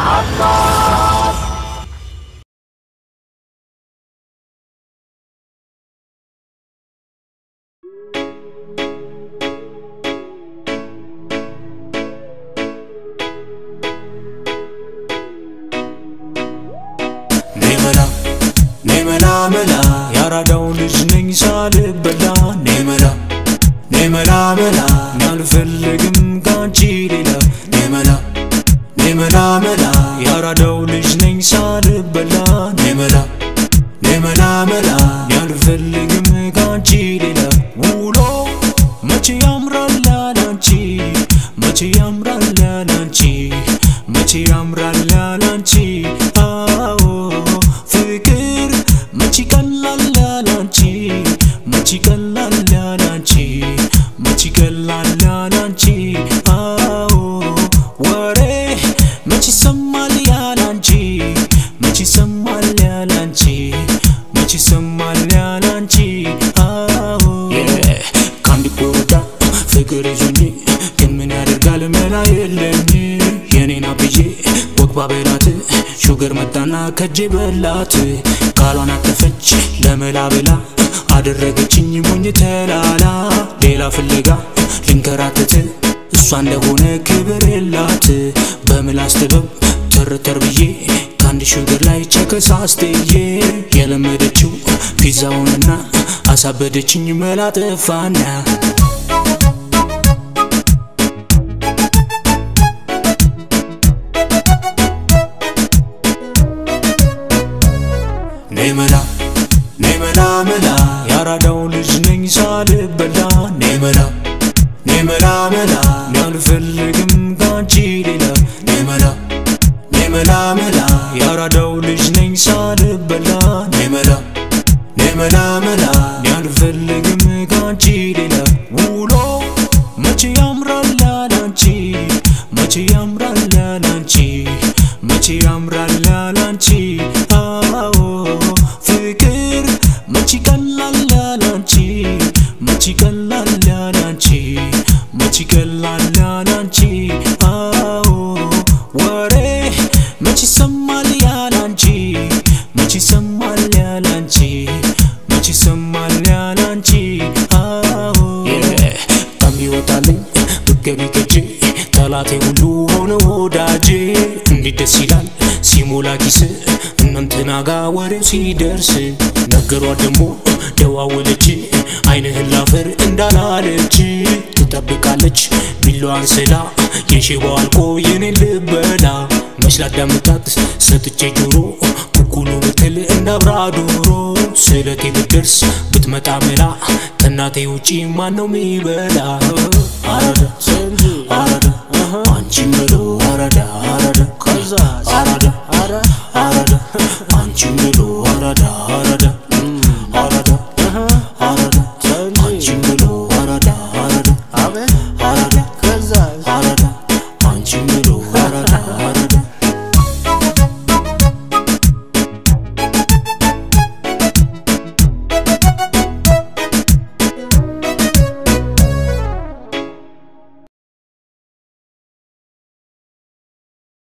ኔመላ ኔመላ መላ ያራዳው ልጅ ነኝ ሳልበላ ኔመላ ኔመላ መላ አልፈልግም ካንቺ ሌላ ኔመላ ኔመላ መላ ያራዳው ልጅ ነኝ ሳልበላ ኔመላ ኔመላ መላ አልፈልግም ካንቺ ሌላ ውሎ መቼ ያምራል ያላንቺ መቼ ያምራል ያላንቺ መቼ ያምራል ያላንቺ አዎ ፍቅር መቼ ቀላል ያላንቺ መቼ ቀላል ያላንቺ መቼ ቀላል ያላንቺ አዎ ወሬ መቼ ይሰማል ያላንቺ መቼ ይሰማል ያላንቺ መቼ ይሰማል ያላንቺ አዎ ከአንድ ጎዳ ፍቅር ይዞኝ ግን ምን ያደርጋል መላ የለኝ የኔና ብዬ ወግ ባበላት ሹገር መጣና ከጄ በላት ቃሏን አጠፈች ለመላ ብላ አደረገችኝ ሞኝ ተላላ ሌላ ፍለጋ ልንከራተት እሷ እንደሆነ ክብር የላት በምላስ ጥበብ ተርተር ብዬ ከአንድ ሹገር ላይ ቸከሳስትዬ የለመደችው ፒዛውንና አሳበደችኝ መላ ጠፋና ኔመላ ኔመላ መላ ያራዳው ልጅ ነኝ ሳልበላ ኔመላ ኔመላ መላ አልፈልግም ካንቺ ሌላ ኔመላ ኔመላ መላ ያራዳው ልጅ ነኝ ሳልበላ ኔመላ ኔመላ መላ አልፈልግም ካንቺ ሌላ ውሎ መቼ ያምራል ያላንቺ መቼ ያምራል ያላንቺ መቼ ያምራል ያላንቺ አዎ ፍቅር መቼ ቀላል ያላንቺ መቼ ቀላል ያላንቺ መቼ ቀላል ያላንቺ አዎ ወሬ መቼ ይሰማል ያላንቺ መቼ ይሰማል ያላንቺ መቼ ይሰማል ያላንቺ አዎ ከሚወጣልኝ ብገቢ ከጄ ጠላቴ ሁሉ ሆነ ወዳጄ እንዴት ደስ ይላል ሲሞላ ኪስ እናንተና ጋ ወሬው ሲደርስ ነገሯት ደግሞ ደዋወለች አይንህን ላፈር እንዳላለች ትጠብቃለች ቢላዋን ስላ የሽባው አልቆ የኔን ልበላ መች ላዳምጣት ሰጥቼ ጆሮ ኩኩሉ ብትል እንዳብራ ዶሮ ስለቴ ብትደርስ ብትመጣ መላ ከእናቴ ውጪ ማን ነው ሚበላ አራዳ አራዳ